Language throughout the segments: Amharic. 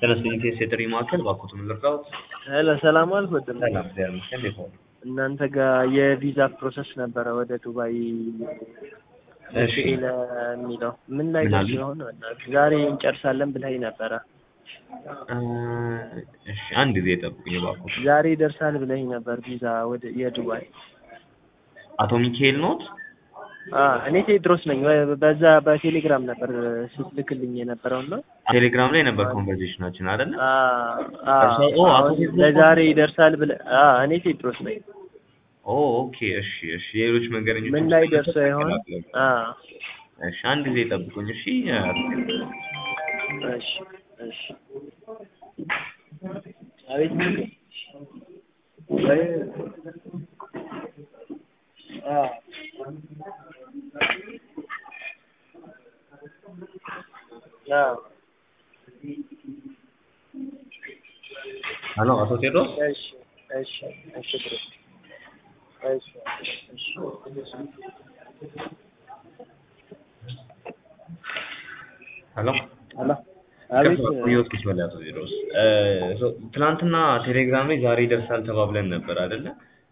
ተነስተኝ ቴስ የጥሪ ማዕከል እባክዎትን ልርዳዎት? ሄሎ ሰላም ዋልክ ወንድም። ሰላም እግዚአብሔር ይመስገን። እንዴት ዋሉ? እናንተ ጋር የቪዛ ፕሮሰስ ነበረ ወደ ዱባይ እሺ ለሚለው ምን ላይ ምን ደርስ አሉኝ? ይሆን? በእናትህ ዛሬ እንጨርሳለን ብለኸኝ ነበረ። እ እሺ አንድ ጊዜ ጠብቁኝ እባክዎት። ዛሬ ይደርሳል ብለኸኝ ነበር ቪዛ ወደ የዱባይ። አቶ ሚካኤል ኖት? አ እኔ ቴድሮስ ነኝ። በ- በዛ በቴሌግራም ነበር ስትልክልኝ የነበረው እና ቴሌግራም ላይ ነበር ኮንቨርሴሽናችን አይደለ? አ አ እርሶ- ኦ፣ አቶ አሁን ቴድሮስ ለዛሬ ይደርሳል ብለህ አ እኔ ቴድሮስ ነኝ። ኦ ኦኬ እሺ እሺ የሌሎች መንገደኞች ምን ላይ ደርሶ ይሆን? አ እሺ አንድ ጊዜ ጠብቁኝ እሺ አቶ ቴድሮስ። እሺ እሺ አቤት አ አ ሄሎ አቶ ቴድሮስ እሺ እሺ እሺ ብሮ እሺ እሺ ሄሎ አላ አቤት ህይወት ክፍል አቶ ቴድሮስ እ ሶ ትናንትና ቴሌግራም ላይ ዛሬ ይደርሳል ተባብለን ነበር አይደለ?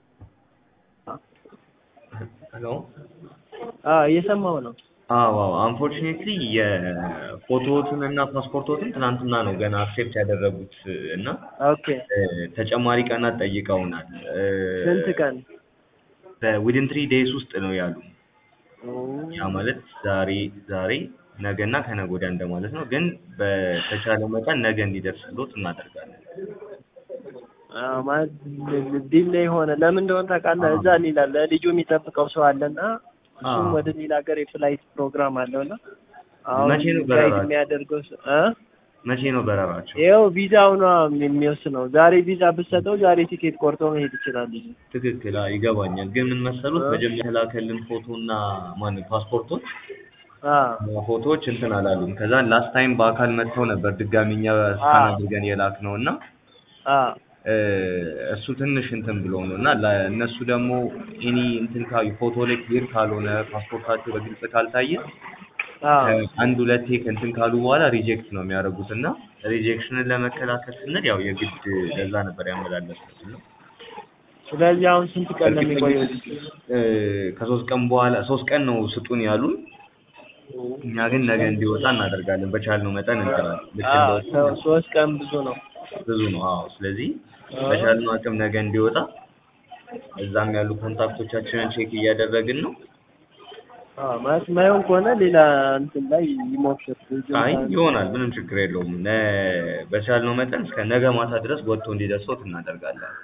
ሄሎ አ እየሰማሁ ነው። አዎ አዎ አንፎርቹኔትሊ የፎቶዎትን እና ፓስፖርቶትን ትናንትና ነው ገና አክሴፕት ያደረጉት እና ኦኬ እ ተጨማሪ ቀናት ጠይቀውናል። ስንት ቀን? ዊድን ትሪ ዴይስ ውስጥ ነው ያሉ። ያ ማለት ዛሬ ዛሬ ነገ እና ከነገ ወዲያ እንደማለት ነው። ግን በተቻለ መጠን ነገ እንዲደርስሎት እናደርጋለን። አዎ ማለት ዲል ላይ ሆነ ለምን እንደሆነ ታውቃለህ? እዛ ሌላ ለልጁ የሚጠብቀው ሰው አለና እሱም አዎ። ወደ ሌላ ሀገር የፍላይት ፕሮግራም አለውና አሁን መቼ ነው ጋይድ በረራቸው? የሚያደርገው ሰው እ መቼ ነው በረራቸው? ይኸው ቪዛው ነው የሚወስነው። ዛሬ ቪዛ ብትሰጠው ዛሬ ቲኬት ቆርጦ መሄድ ይችላል ልጁ። ትክክል አዎ፣ ይገባኛል። ግን ምን መሰሉት እ? መጀመሪያ የላከልን ፎቶና ማን ፓስፖርቶች አ ፎቶዎች እንትን አላሉም። ከዛ ላስት ታይም በአካል መጥተው ነበር ድጋሚ እኛ ስካን አድርገን የላክ ነው እና አ እ እሱ ትንሽ እንትን ብሎ ነው እና ለእነሱ ደግሞ ኤኒ እንትን ካዩ ፎቶ ላይ ክሊር ካልሆነ ፓስፖርታቸው በግልጽ ካልታየ አ አንድ ሁለቴ ከእንትን ካሉ በኋላ ሪጀክት ነው የሚያደርጉት እና ሪጀክሽንን ለመከላከል ስንል ያው የግድ ለዛ ነበር ያመላለስኩት እና ስለዚህ አሁን ስንት ቀን ነው የሚቆየው ልጁ? እ ከሶስት ቀን በኋላ ሶስት ቀን ነው ስጡን ያሉን። እኛ ግን ነገ እንዲወጣ እናደርጋለን በቻልነው መጠን እንጥራለን። ልክ አ እንደወጡ ሰው- ሶስት ቀን ብዙ ነው። ብዙ ነው። አዎ ስለዚህ አ በቻልነው አቅም ነገ እንዲወጣ እዛም ያሉ ኮንታክቶቻችንን ቼክ እያደረግን ነው። አ ማለት ማይሆን ከሆነ ሌላ እንትን ላይ ይሞክር። ልጁ አይ እንኳን- ይሆናል፣ ምንም ችግር የለውም። ነ- በቻልነው መጠን እስከ ነገ ማታ ድረስ ወጥቶ እንዲደርሶት እናደርጋለን።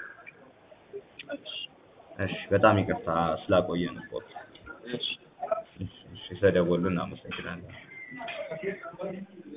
እሺ፣ በጣም ይቅርታ ስላቆየን ስፖርት። እሺ እሺ፣ ስለደወሉ እናመሰግናለን።